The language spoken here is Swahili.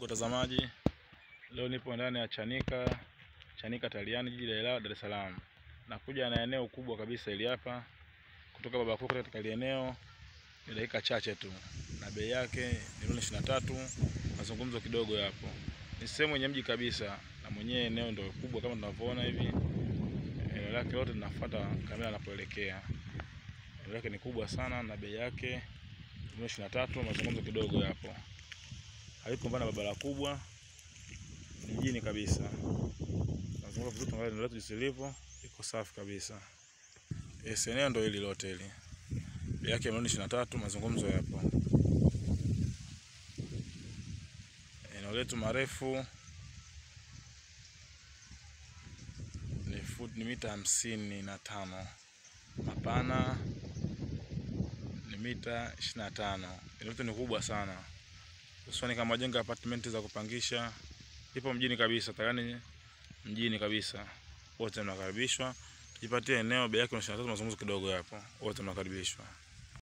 ndugu watazamaji, leo nipo ndani ya Chanika Chanika Taliani, jiji la Ilala, Dar es Salaam. Nakuja na eneo kubwa kabisa hili hapa, kutoka baba kuu katika hili eneo ni dakika chache tu, na bei yake ni milioni ishirini na tatu. Mazungumzo kidogo yapo. Ni sehemu yenye mji kabisa, na mwenyewe eneo ndio kubwa kama tunavyoona hivi. Eneo lake lote linafuata kamera anapoelekea. Eneo lake ni kubwa sana, na bei yake milioni ishirini na tatu. Mazungumzo kidogo yapo haiko mbana barabara kubwa, ni mjini kabisa. Nazunguka vizuri, tuangalie eneo letu jinsi lilivyo, iko safi kabisa. Yes, eneo ndio hili lote hili, bei yake milioni ishirini na tatu. Mazungumzo yapo. Eneo letu marefu ni foot ni mita hamsini na tano, mapana ni mita ishirini na tano. Eneo letu ni kubwa sana hususani kama majengo ya apartment za kupangisha, ipo mjini kabisa, tayari mjini kabisa. Wote mnakaribishwa, tujipatie eneo, bei yake ni 23. Mazungumzo kidogo hapo, wote mnakaribishwa.